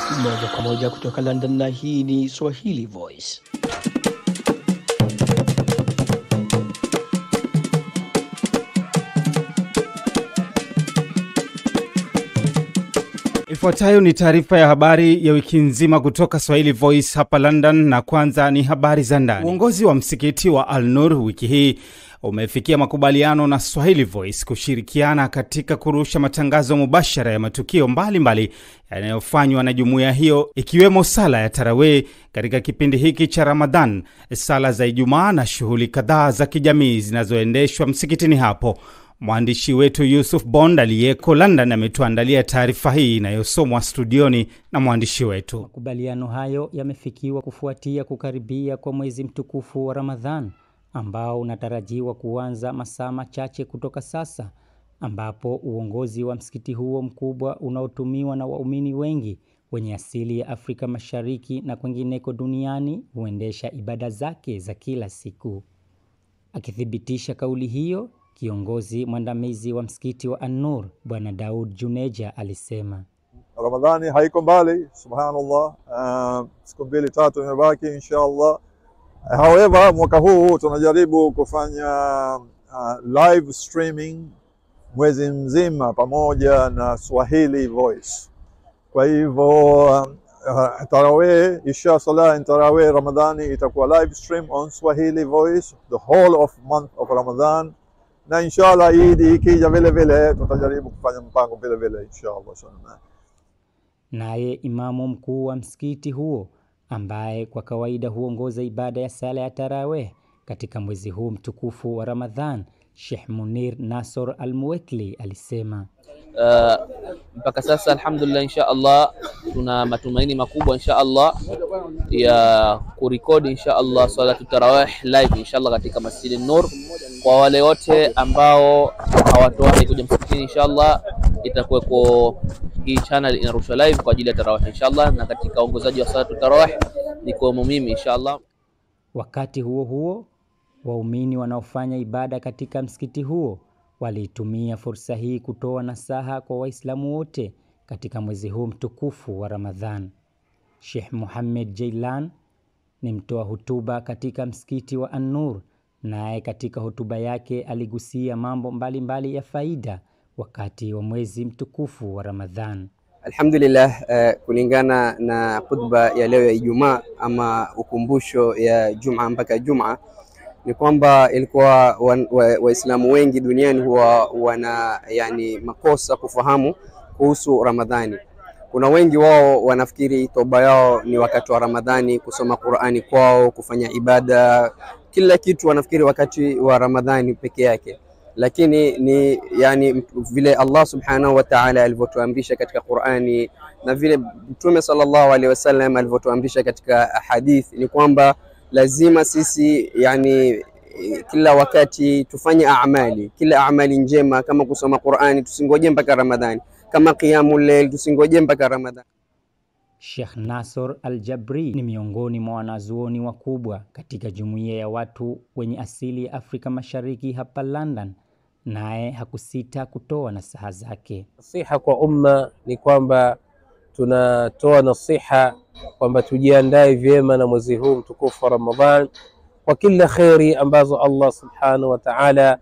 moja kwa moja kutoka London, na hii ni Swahili Voice. Ifuatayo ni taarifa ya habari ya wiki nzima kutoka Swahili Voice hapa London, na kwanza ni habari za ndani. Uongozi wa msikiti wa Al Nur wiki hii umefikia makubaliano na Swahili Voice kushirikiana katika kurusha matangazo mubashara ya matukio mbalimbali yanayofanywa na jumuiya hiyo ikiwemo sala ya tarawih katika kipindi hiki cha Ramadhan, sala za Ijumaa na shughuli kadhaa za kijamii zinazoendeshwa msikitini hapo. Mwandishi wetu Yusuf Bond aliyeko London ametuandalia taarifa hii inayosomwa studioni na mwandishi wetu. Makubaliano hayo yamefikiwa kufuatia kukaribia kwa mwezi mtukufu wa Ramadhan ambao unatarajiwa kuanza masaa machache kutoka sasa, ambapo uongozi wa msikiti huo mkubwa unaotumiwa na waumini wengi wenye asili ya Afrika Mashariki na kwengineko duniani huendesha ibada zake za kila siku. Akithibitisha kauli hiyo, kiongozi mwandamizi wa msikiti wa An-Nur Bwana Daud Juneja alisema Ramadhani haiko mbali, subhanallah. Uh, siku mbili tatu imebaki inshallah. However, mwaka huu tunajaribu kufanya uh, live streaming mwezi mzima pamoja na Swahili Voice. Kwa hivyo uh, tarawih isha salah tarawih Ramadhani itakuwa live stream on Swahili Voice the whole of month of Ramadan, na inshallah Idi ikija vile vile tutajaribu kufanya mpango vile vile inshallah. Naye imamu mkuu wa msikiti huo ambaye kwa kawaida huongoza ibada ya sala ya tarawih katika mwezi huu mtukufu wa Ramadhan, Sheikh Munir Nasor Al-Muwekli alisema uh, mpaka sasa alhamdulillah, insha Allah tuna matumaini makubwa insha Allah ya kurekodi insha Allah salatu tarawih live insha Allah katika Masjid Nur. Kwa wale wote ambao hawatowahi kuja msikitini, insha Allah itakuweko hii channel inarushwa live kwa ajili ya tarawih inshallah, na katika uongozaji wa salatu tarawih niko mimi inshallah. Wakati huo huo, waumini wanaofanya ibada katika msikiti huo waliitumia fursa hii kutoa nasaha kwa Waislamu wote katika mwezi huu mtukufu wa Ramadhan. Sheikh Muhammad Jailan ni mtoa hutuba katika msikiti wa An-Nur, naye katika hotuba yake aligusia mambo mbalimbali mbali ya faida wakati wa mwezi mtukufu wa Ramadhan. Alhamdulillah, uh, kulingana na khutba ya leo ya Ijumaa ama ukumbusho ya Juma mpaka Juma ni kwamba ilikuwa Waislamu wa, wa wengi duniani huwa wana yani makosa kufahamu kuhusu Ramadhani. Kuna wengi wao wanafikiri toba yao ni wakati wa Ramadhani, kusoma Qur'ani kwao, kufanya ibada, kila kitu wanafikiri wakati wa Ramadhani peke yake lakini ni yani vile Allah subhanahu wa ta'ala alivyotuamrisha katika Qur'ani na vile Mtume sallallahu alaihi wasallam alivyotuamrisha katika hadith ni kwamba lazima sisi yani kila wakati tufanye amali, kila amali njema, kama kusoma Qur'ani tusingoje mpaka Ramadhani, kama qiyamul layl tusingoje mpaka Ramadhani. Sheikh Nasor Al-Jabri ni miongoni mwa wanazuoni wakubwa katika jumuiya ya watu wenye asili ya Afrika Mashariki hapa London, naye hakusita kutoa nasaha zake. Nasiha kwa umma ni kwamba tunatoa nasiha kwamba tujiandae vyema na mwezi huu mtukufu wa Ramadhan kwa kila kheri ambazo Allah subhanahu wa ta'ala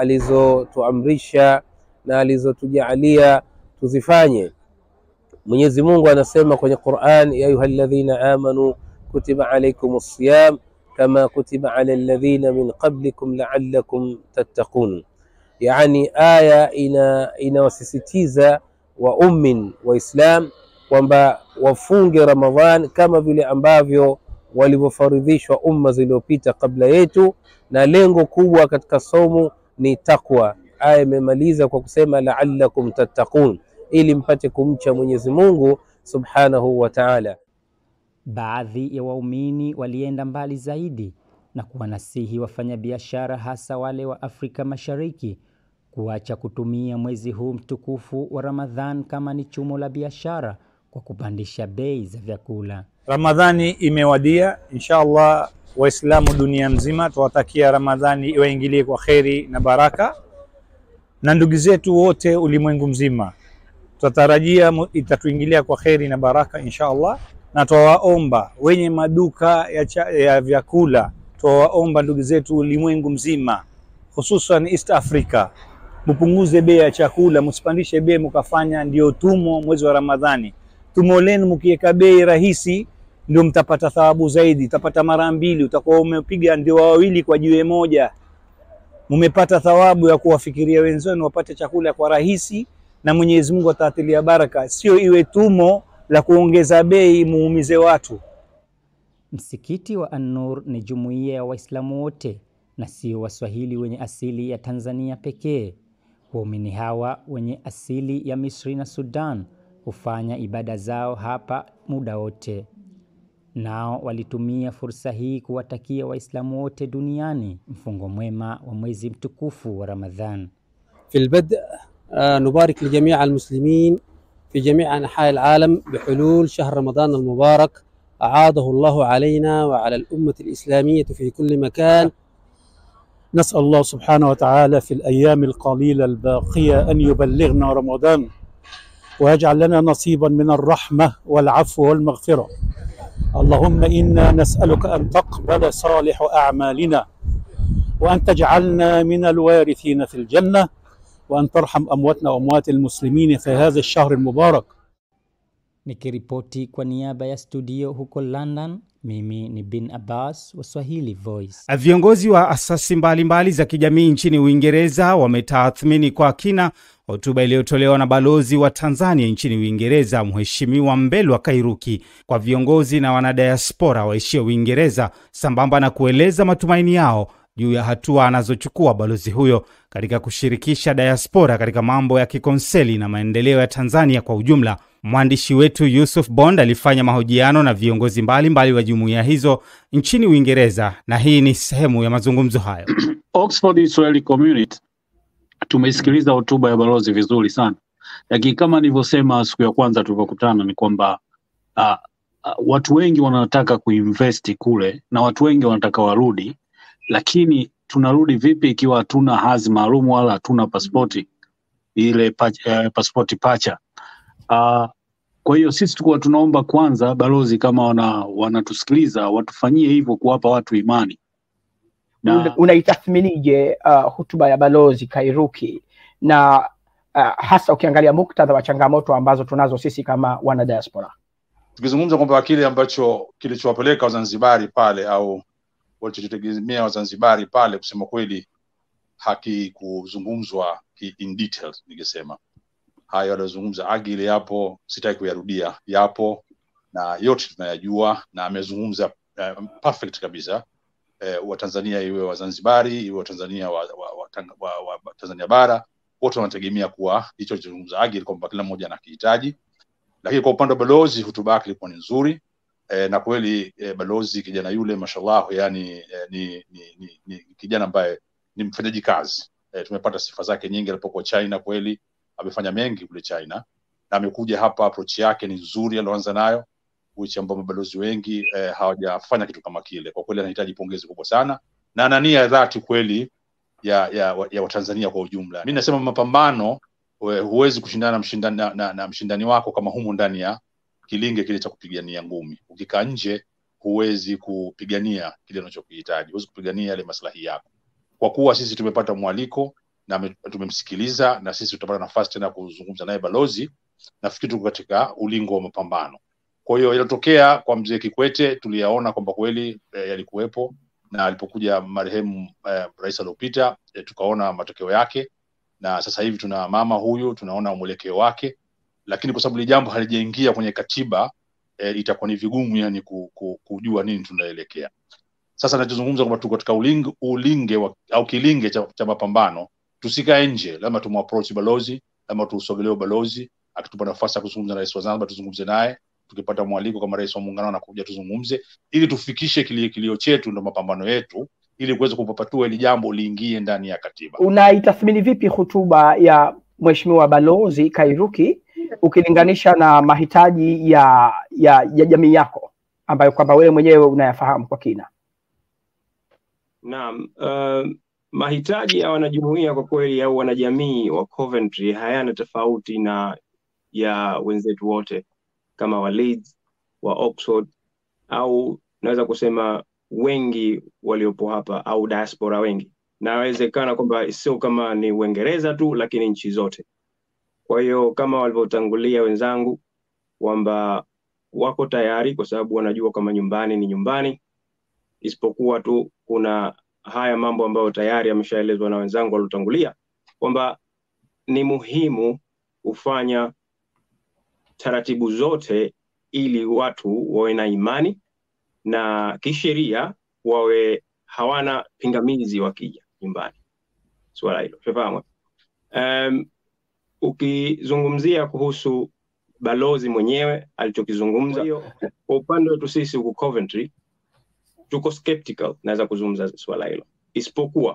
alizotuamrisha na alizotujaalia tuzifanye. Mwenyezi Mungu anasema kwenye Qur'an, ya ayyuhalladhina amanu kutiba alaykumus siyam kama kutiba ala alladhina min qablikum la'allakum tattaqun. Yani aya ina inawasisitiza waummin Waislam kwamba wafunge Ramadhan kama vile ambavyo walivyofaridhishwa umma zilizopita kabla yetu, na lengo kubwa katika somo ni takwa. Aya imemaliza kwa kusema la'allakum tattaqun ili mpate kumcha Mwenyezi Mungu Subhanahu wa Ta'ala. Baadhi ya waumini walienda mbali zaidi na kuwanasihi wafanyabiashara hasa wale wa Afrika Mashariki kuacha kutumia mwezi huu mtukufu wa Ramadhan kama ni chumo la biashara kwa kupandisha bei za vyakula. Ramadhani imewadia, insha Allah Waislamu dunia mzima tuwatakia Ramadhani iwaingilie kwa kheri na baraka, na ndugu zetu wote ulimwengu mzima Tutatarajia mu- itatuingilia kwa kheri na baraka insha Allah, na twawaomba wenye maduka ya, cha, ya vyakula, twawaomba ndugu zetu ulimwengu mzima, hususan East Africa, mpunguze bei ya chakula, msipandishe bei mkafanya ndio tumo mwezi wa Ramadhani. Tumo lenu mkiweka bei rahisi ndio mtapata thawabu zaidi, utapata mara mbili, utakuwa umepiga ndio wawili kwa jiwe moja. Mumepata thawabu ya kuwafikiria wenzenu wapate chakula kwa rahisi, na Mwenyezi Mungu atawatilia baraka, sio iwe tumo la kuongeza bei muumize watu. Msikiti wa An-Nur ni jumuiya ya Waislamu wote na sio Waswahili wenye asili ya Tanzania pekee. Waumini hawa wenye asili ya Misri na Sudan hufanya ibada zao hapa muda wote. Nao walitumia fursa hii kuwatakia Waislamu wote duniani mfungo mwema wa mwezi mtukufu wa Ramadhan. في البدء آه، نبارك لجميع المسلمين في جميع أنحاء العالم بحلول شهر رمضان المبارك أعاده الله علينا وعلى الأمة الإسلامية في كل مكان نسأل الله سبحانه وتعالى في الأيام القليلة الباقية أن يبلغنا رمضان ويجعل لنا نصيبا من الرحمة والعفو والمغفرة اللهم إنا نسألك أن تقبل صالح أعمالنا وأن تجعلنا من الوارثين في الجنة وأن ترحم أمواتنا وأموات المسلمين في هذا الشهر المبارك Nikiripoti kwa niaba ya studio huko London, mimi ni Bin Abbas wa Swahili Voice. Viongozi wa asasi mbalimbali za kijamii nchini Uingereza wametathmini kwa kina hotuba iliyotolewa na balozi wa Tanzania nchini Uingereza, Mheshimiwa Mbelwa Kairuki, kwa viongozi na wanadiaspora waishio Uingereza, sambamba na kueleza matumaini yao juu ya hatua anazochukua balozi huyo katika kushirikisha diaspora katika mambo ya kikonseli na maendeleo ya Tanzania kwa ujumla. Mwandishi wetu Yusuf Bond alifanya mahojiano na viongozi mbalimbali wa jumuiya hizo nchini Uingereza, na hii ni sehemu ya mazungumzo hayo. Oxford Swahili Community tumeisikiliza hotuba ya balozi vizuri sana, lakini kama nilivyosema siku ya kwanza tulivyokutana ni kwamba uh, uh, watu wengi wanataka kuinvesti kule na watu wengi wanataka warudi, lakini tunarudi vipi ikiwa hatuna hadhi maalum wala hatuna paspoti ile pa, eh, paspoti pacha uh, kwa hiyo sisi tulikuwa tunaomba kwanza balozi kama wana wanatusikiliza watufanyie hivyo kuwapa watu imani na... unaitathminije uh, hotuba ya balozi Kairuki na uh, hasa ukiangalia muktadha wa changamoto ambazo tunazo sisi kama wana diaspora? Tukizungumza kwamba kile ambacho kilichowapeleka Wazanzibari pale au walichotegemea Wazanzibari pale, kusema kweli hakikuzungumzwa in details, ningesema hayo aliyozungumza Agile yapo, sitaki kuyarudia, yapo na yote tunayajua, na amezungumza uh, perfect kabisa uh, Watanzania iwe Wazanzibari iwe Watanzania wa, wa, wa, wa, wa, wa Tanzania bara wote wanategemea kuwa hicho alichozungumza Agile kwamba kila mmoja anakihitaji. Lakini kwa upande wa balozi, hotuba yake ilikuwa ni nzuri eh, na kweli eh, balozi kijana yule mashallah, yani eh, ni, ni, ni, ni kijana ambaye ni mfanyaji kazi eh, tumepata sifa zake nyingi alipokuwa China kweli amefanya mengi kule China na amekuja hapa, approach yake ni nzuri alioanza nayo, which ambao mabalozi wengi eh, hawajafanya kitu kama kile. Kwa kweli anahitaji pongezi kubwa sana na ana nia ya dhati kweli ya ya, ya Watanzania kwa ujumla. Mi nasema mapambano, huwezi kushindana na mshindani, na, na, na mshindani wako kama humu ndani ya kilinge kile cha kupigania ngumi. Ukikaa nje, huwezi kupigania kile unachokihitaji, huwezi kupigania yale maslahi yako. Kwa kuwa sisi tumepata mwaliko na tumemsikiliza na sisi tutapata nafasi tena kuzungumza naye balozi. Nafikiri tuko katika ulingo wa mapambano. Kwa hiyo yalotokea kwa mzee Kikwete tuliyaona kwamba kweli e, yalikuwepo na alipokuja marehemu e, rais aliopita e, tukaona matokeo yake, na sasa hivi tuna mama huyu, tunaona mwelekeo wake, lakini kwa sababu li jambo halijaingia kwenye katiba e, itakuwa ni vigumu yani ku, ku, kujua nini tunaelekea. Sasa nachozungumza kwamba tuko katika ulinge, ulinge wa, au kilinge cha, cha mapambano tusikae nje, lazima tumapproach balozi, lazima tusogelee balozi. Akitupa nafasi ya kuzungumza na rais wa Zanzibar, tuzungumze naye. Tukipata mwaliko kama rais wa muungano anakuja, tuzungumze ili tufikishe kilio, kilio chetu, ndo mapambano yetu, ili kuweza kupapatua ili jambo liingie ndani ya katiba. Unaitathmini vipi hotuba ya mheshimiwa balozi Kairuki ukilinganisha na mahitaji ya ya, ya jamii yako ambayo kwamba wewe mwenyewe unayafahamu kwa kina? Naam, uh, mahitaji ya wanajumuiya kwa kweli au wanajamii wa Coventry hayana tofauti na ya wenzetu wote kama wa Leeds, wa Oxford au naweza kusema wengi waliopo hapa au diaspora wengi. Nawezekana kwamba sio kama ni Uingereza tu, lakini nchi zote. Kwa hiyo kama walivyotangulia wenzangu kwamba wako tayari, kwa sababu wanajua kama nyumbani ni nyumbani, isipokuwa tu kuna haya mambo ambayo tayari yameshaelezwa na wenzangu waliotangulia kwamba ni muhimu kufanya taratibu zote ili watu wawe na imani na kisheria wawe hawana pingamizi wakija nyumbani. Swala hilo shafahamu. Um, ukizungumzia kuhusu balozi mwenyewe alichokizungumza, kwa upande wetu sisi huku Coventry tuko skeptical, naweza kuzungumza swala hilo, isipokuwa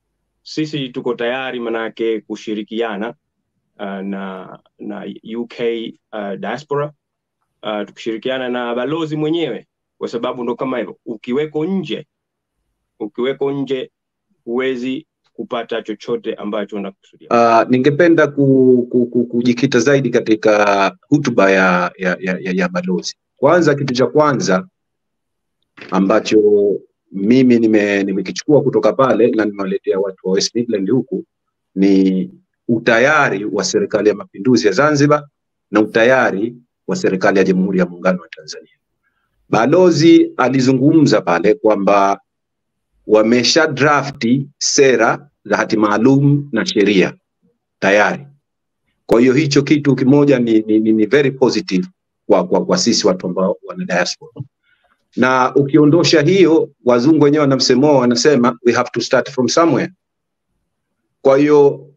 sisi tuko tayari manake kushirikiana uh, na na UK uh, diaspora uh, tukishirikiana na balozi mwenyewe, kwa sababu ndo kama hivyo, ukiweko nje ukiweko nje huwezi kupata chochote ambacho unakusudia. Uh, ningependa ku, ku, ku, kujikita zaidi katika hutuba ya, ya, ya, ya, ya balozi. Kwanza, kitu cha kwanza ambacho mimi nime- nimekichukua kutoka pale na nimewaletea watu wa West Midland huku ni utayari wa serikali ya mapinduzi ya Zanzibar na utayari wa serikali ya Jamhuri ya Muungano wa Tanzania. Balozi alizungumza pale kwamba wamesha drafti sera za hati maalum na sheria tayari. Kwa hiyo hicho kitu kimoja ni, ni, ni, ni very positive kwa, kwa, kwa sisi watu ambao wana diaspora na ukiondosha hiyo, wazungu wenyewe wana msemo wao, wanasema we have to start from somewhere. Kwa hiyo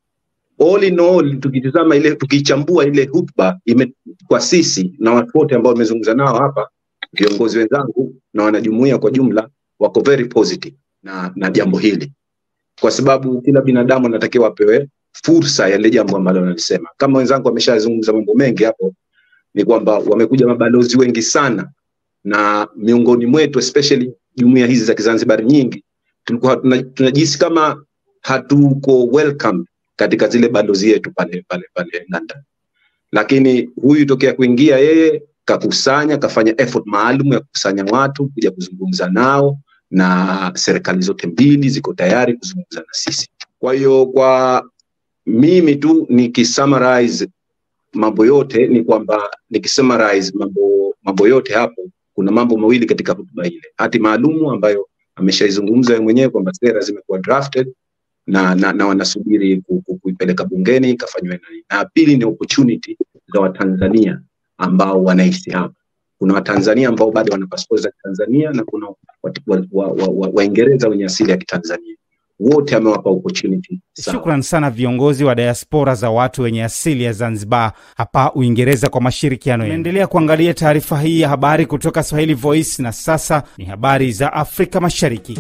all in all, tukitizama ile tukichambua ile hotuba ime, kwa sisi na watu wote ambao wamezungumza nao hapa, viongozi wenzangu na wanajumuiya kwa jumla wako very positive na, na jambo hili, kwa sababu kila binadamu anatakiwa apewe fursa ya ile jambo ambalo analisema. Kama wenzangu wameshazungumza mambo mengi hapo, ni kwamba wamekuja mabalozi wengi sana na miongoni mwetu especially jumuiya hizi za Kizanzibari nyingi tulikuwa tuna- tunajihisi kama hatuko welcome katika zile balozi yetu pale pale pale London, lakini huyu tokea kuingia yeye kakusanya kafanya effort maalum ya kukusanya watu kuja kuzungumza nao, na serikali zote mbili ziko tayari kuzungumza na sisi. Kwa hiyo kwa mimi tu nikisummarize mambo yote ni kwamba nikisummarize mambo mambo yote hapo kuna mambo mawili katika hotuba ile, hati maalumu ambayo ameshaizungumza yeye mwenyewe kwamba sera zimekuwa drafted na, na, na wanasubiri ku- ku- kuipeleka bungeni ikafanywe nani, na pili ni opportunity za Watanzania ambao wanaishi hapa. Kuna Watanzania ambao bado wana pasipoti za Kitanzania na kuna Waingereza wa, wa, wa, Waingereza wenye asili ya Kitanzania, wote amewapa opportunity sawa. Shukran sana viongozi wa diaspora za watu wenye asili ya Zanzibar hapa Uingereza kwa mashirikiano yenu. Endelea kuangalia taarifa hii ya habari kutoka Swahili Voice, na sasa ni habari za Afrika Mashariki.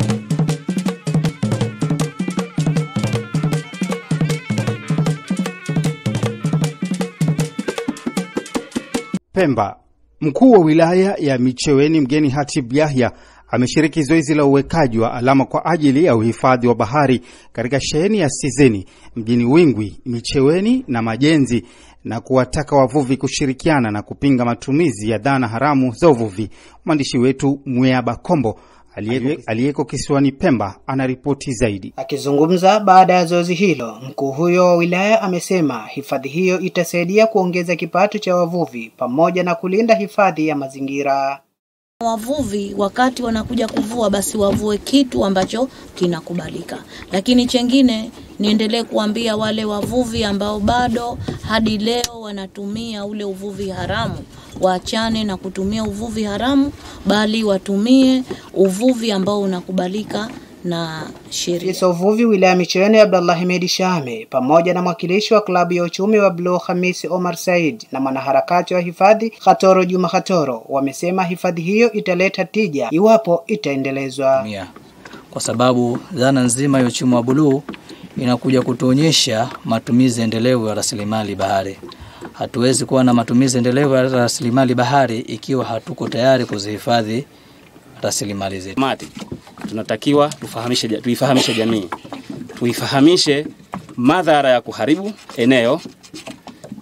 Pemba. Mkuu wa wilaya ya Micheweni mgeni Hatib Yahya ameshiriki zoezi la uwekaji wa alama kwa ajili ya uhifadhi wa bahari katika sheheni ya Sizeni mjini Wingwi, Micheweni na Majenzi na kuwataka wavuvi kushirikiana na kupinga matumizi ya dhana haramu za uvuvi. Mwandishi wetu Mweaba Kombo aliye- aliyeko kisiwani Pemba anaripoti zaidi. Akizungumza baada ya zoezi hilo, mkuu huyo wa wilaya amesema hifadhi hiyo itasaidia kuongeza kipato cha wavuvi pamoja na kulinda hifadhi ya mazingira. Wavuvi wakati wanakuja kuvua, basi wavue kitu ambacho kinakubalika. Lakini chengine, niendelee kuambia wale wavuvi ambao bado hadi leo wanatumia ule uvuvi haramu, waachane na kutumia uvuvi haramu, bali watumie uvuvi ambao unakubalika na sheria. Afisa uvuvi wilaya Micheweni Abdallah Hemedi Shame pamoja na mwakilishi wa klabu ya uchumi wa Bluu Hamisi Omar Said na mwanaharakati wa hifadhi Khatoro Juma Khatoro wamesema hifadhi hiyo italeta tija iwapo itaendelezwa. mia kwa sababu dhana nzima ya uchumi wa buluu inakuja kutuonyesha matumizi endelevu ya rasilimali bahari. Hatuwezi kuwa na matumizi endelevu ya rasilimali bahari ikiwa hatuko tayari kuzihifadhi rasilimali zetu. mati tunatakiwa tufahamishe, ja- tuifahamishe jamii, tuifahamishe madhara ya kuharibu eneo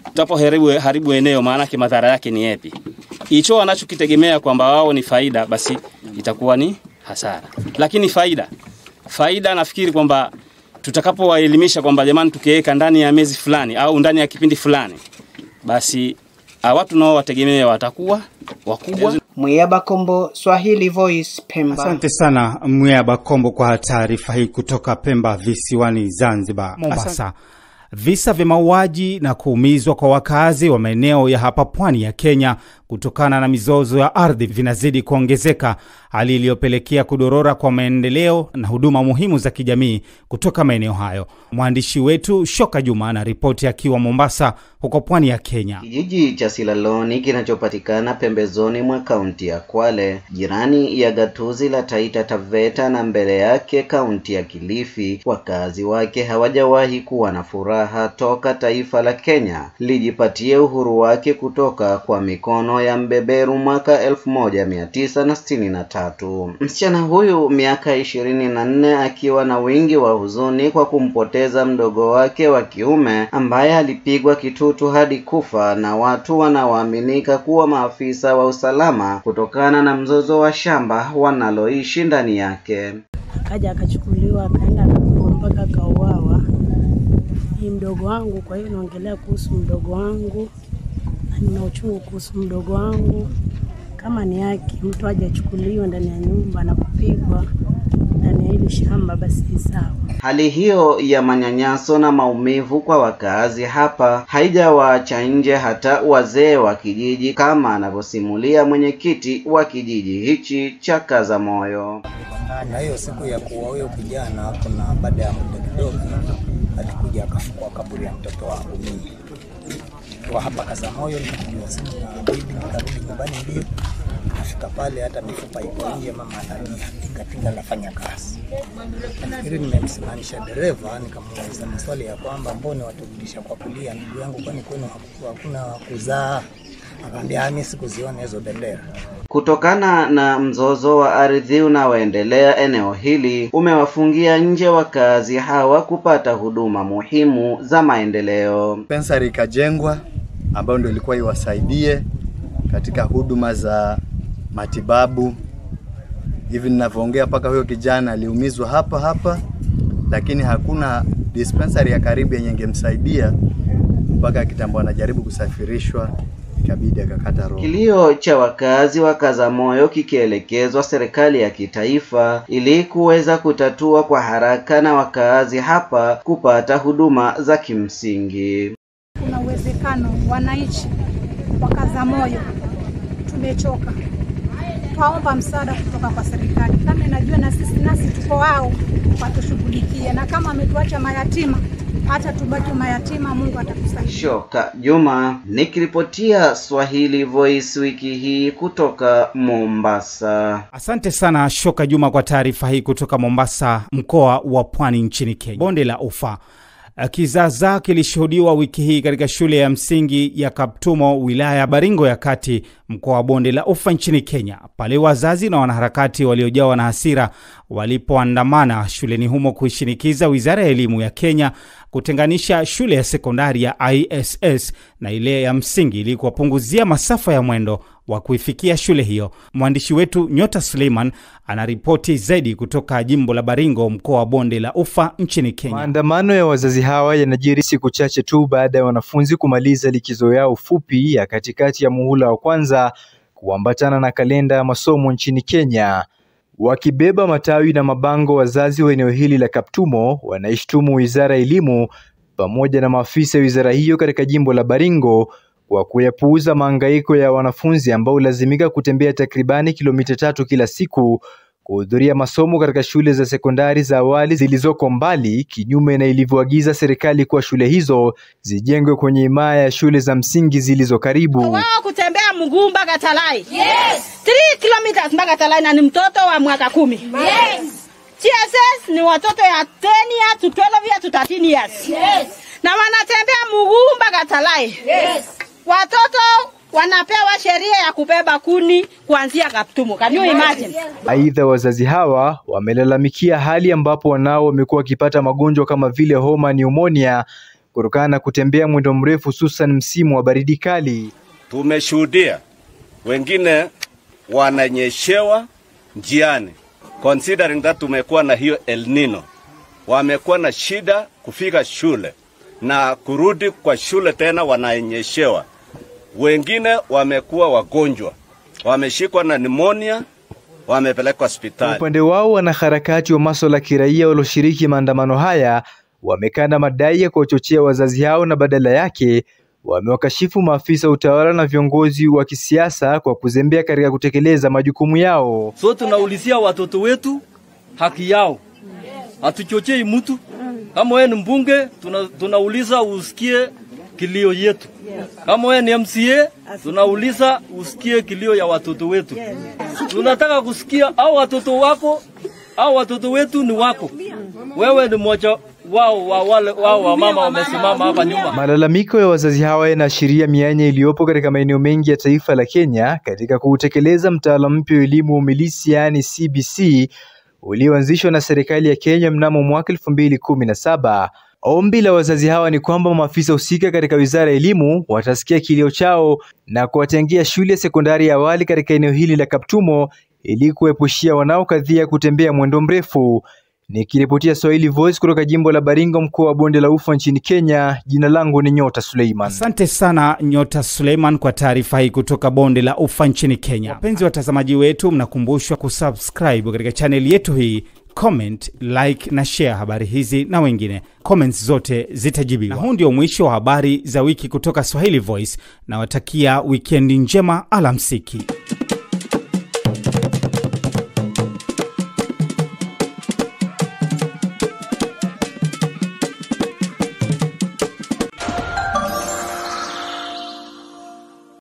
tutapoharibu haribu eneo, maana yake madhara yake ni yapi? Hicho wanachokitegemea kwamba wao ni faida, basi itakuwa ni hasara. Lakini faida faida, nafikiri kwamba tutakapowaelimisha kwamba jamani, tukiweka ndani ya miezi fulani au ndani ya kipindi fulani, basi ah, watu nao wategemea watakuwa wakubwa. Mwiaba Kombo, Swahili Voice, Pemba. Asante sana Mwea Kombo kwa taarifa hii kutoka Pemba visiwani Zanzibar. Mombasa, visa vya mauaji na kuumizwa kwa wakazi wa maeneo ya hapa pwani ya Kenya kutokana na mizozo ya ardhi vinazidi kuongezeka, hali iliyopelekea kudorora kwa maendeleo na huduma muhimu za kijamii kutoka maeneo hayo. Mwandishi wetu Shoka Juma ana ripoti akiwa Mombasa, huko pwani ya Kenya. Kijiji cha Silaloni kinachopatikana pembezoni mwa kaunti ya Kwale, jirani ya gatuzi la Taita Taveta na mbele yake kaunti ya Kilifi, wakazi wake hawajawahi kuwa na furaha toka taifa la Kenya lijipatie uhuru wake kutoka kwa mikono ya mbeberu mwaka elfu moja mia tisa na sitini na tatu. Msichana huyu miaka ishirini na nne akiwa na wingi wa huzuni kwa kumpoteza mdogo wake wa kiume ambaye alipigwa kitutu hadi kufa na watu wanaoaminika kuwa maafisa wa usalama kutokana na mzozo wa shamba wanaloishi ndani yake. akaja akachukuliwa akaenda akapigwa mpaka akauawa. Ni mdogo wangu, kwa hiyo naongelea kuhusu mdogo wangu na nina uchungu kuhusu mdogo wangu. Kama ni haki mtu aje achukuliwe ndani ya nyumba na kupigwa ndani ya hili shamba, basi ni sawa. Hali hiyo ya manyanyaso na maumivu kwa wakaazi hapa haijawaacha nje hata wazee wa kijiji, kama anavyosimulia mwenyekiti wa kijiji hichi cha Kazamoyo. na hiyo siku ya kuwa huyo kijana, kuna baada ya muda kidogo alikuja akafukua kaburi ya mtoto wangu mimi kwa hapa Kazamoyo. Nikapigiwa simu na bibi, nikarudi nyumbani mbio, nafika pale hata mifupa iko nje, mama analia, tingatinga lafanya kazi. Nafikiri nimemsimamisha dereva, nikamuuliza maswali ya kwamba mbona waturudisha kwa kulia, ndugu yangu, kwani kwenu haku- hakuna kuzaa? Akaambia mimi sikuziona hizo bendera. Kutokana na mzozo wa ardhi unaoendelea eneo hili umewafungia nje wakazi hawa kupata huduma muhimu za maendeleo. dispensary ikajengwa ambayo ndio ilikuwa iwasaidie katika huduma za matibabu. Hivi ninavyoongea, mpaka huyo kijana aliumizwa hapa hapa, lakini hakuna dispensary ya karibu yenye ingemsaidia mpaka kitambo anajaribu kusafirishwa, ikabidi akakata roho. Kilio cha wakazi wa Kazamoyo kikielekezwa serikali ya kitaifa ili kuweza kutatua kwa haraka na wakazi hapa kupata huduma za kimsingi. kuna uwezekano wananchi wa Kazamoyo tumechoka, twaomba msaada kutoka kwa serikali. Kama inajua na sisi nasi tuko wao, watushughulikie, na kama ametuacha mayatima, hata tubaki mayatima, Mungu atatusaidia. Shoka Juma nikiripotia Swahili Voice wiki hii kutoka Mombasa. Asante sana Shoka Juma kwa taarifa hii kutoka Mombasa, mkoa wa Pwani nchini Kenya. Bonde la Ufa. Kizaazaa kilishuhudiwa wiki hii katika shule ya msingi ya Kaptumo, wilaya ya Baringo ya Kati, mkoa wa Bonde la Ufa nchini Kenya, pale wazazi na wanaharakati waliojawa na hasira walipoandamana shuleni humo kuishinikiza wizara ya elimu ya Kenya kutenganisha shule ya sekondari ya ISS na ile ya msingi ili kuwapunguzia masafa ya mwendo wa kuifikia shule hiyo. Mwandishi wetu Nyota Suleiman anaripoti zaidi kutoka jimbo la Baringo, mkoa wa Bonde la Ufa nchini Kenya. Maandamano ya wazazi hawa yanajiri siku chache tu baada ya wanafunzi kumaliza likizo yao fupi ya katikati ya muhula wa kwanza kuambatana na kalenda ya masomo nchini Kenya. Wakibeba matawi na mabango, wazazi wa eneo hili la Kaptumo wanaishtumu wizara ya elimu pamoja na maafisa ya wizara hiyo katika jimbo la Baringo kwa kuyapuuza mahangaiko ya wanafunzi ambao hulazimika kutembea takribani kilomita tatu kila siku kuhudhuria masomo katika shule za sekondari za awali zilizoko mbali, kinyume na ilivyoagiza serikali kuwa shule hizo zijengwe kwenye himaya ya shule za msingi zilizo karibu. wao kutembea mguu mpaka Talai. Yes. 3 kilometers mpaka Talai na ni mtoto wa mwaka kumi. Yes. TSS ni watoto ya 10 years to 12 years to 13 years. Yes. Na wanatembea mguu mpaka Talai. Yes. Watoto wanapewa sheria ya kubeba kuni kuanzia Kaptumo. Can you imagine? Aidha, wazazi hawa wamelalamikia hali ambapo wanao wamekuwa wakipata magonjwa kama vile homa, pneumonia kutokana na kutembea mwendo mrefu, hususan msimu wa baridi kali. Tumeshuhudia wengine wananyeshewa njiani, considering that tumekuwa na hiyo El Nino, wamekuwa na shida kufika shule na kurudi kwa shule tena wananyeshewa. Wengine wamekuwa wagonjwa, wameshikwa na pneumonia, wamepelekwa Kwa hospitali. upande wao, wanaharakati wa masuala ya kiraia walioshiriki maandamano haya wamekana madai ya kuwachochea wazazi hao na badala yake wamewakashifu maafisa wa utawala na viongozi wa kisiasa kwa kuzembea katika kutekeleza majukumu yao. So tunaulizia watoto wetu haki yao, hatuchochei mtu. Kama wewe ni mbunge, tuna, tunauliza usikie kilio yetu. Kama wewe ni MCA, tunauliza usikie kilio ya watoto wetu. Tunataka kusikia au watoto wako au watoto wetu ni wako. Wewe ni mmoja wao wa wale wao wa mama wamesimama hapa nyuma. Malalamiko ya wazazi hawa yanaashiria mianya iliyopo katika maeneo mengi ya taifa la Kenya katika kuutekeleza mtaala mpya wa elimu wa umilisi yaani CBC ulioanzishwa na serikali ya Kenya mnamo mwaka elfu mbili kumi na saba. Ombi la wazazi hawa ni kwamba maafisa husika katika wizara ya elimu watasikia kilio chao na kuwatengia shule ya sekondari ya awali katika eneo hili la Kaptumo ili kuepushia wanaokadhia kutembea mwendo mrefu. Nikiripotia Swahili Voice kutoka jimbo la Baringo, mkoa wa Bonde la Ufa nchini Kenya, jina langu ni Nyota Suleiman. Asante sana Nyota Suleiman kwa taarifa hii kutoka bonde la ufa nchini Kenya. Wapenzi watazamaji wetu, mnakumbushwa kusubscribe katika chaneli yetu hii, comment, like na share habari hizi na wengine. Comments zote zitajibiwa. Na huu ndio mwisho wa habari za wiki kutoka Swahili Voice. Nawatakia wikendi njema, alamsiki.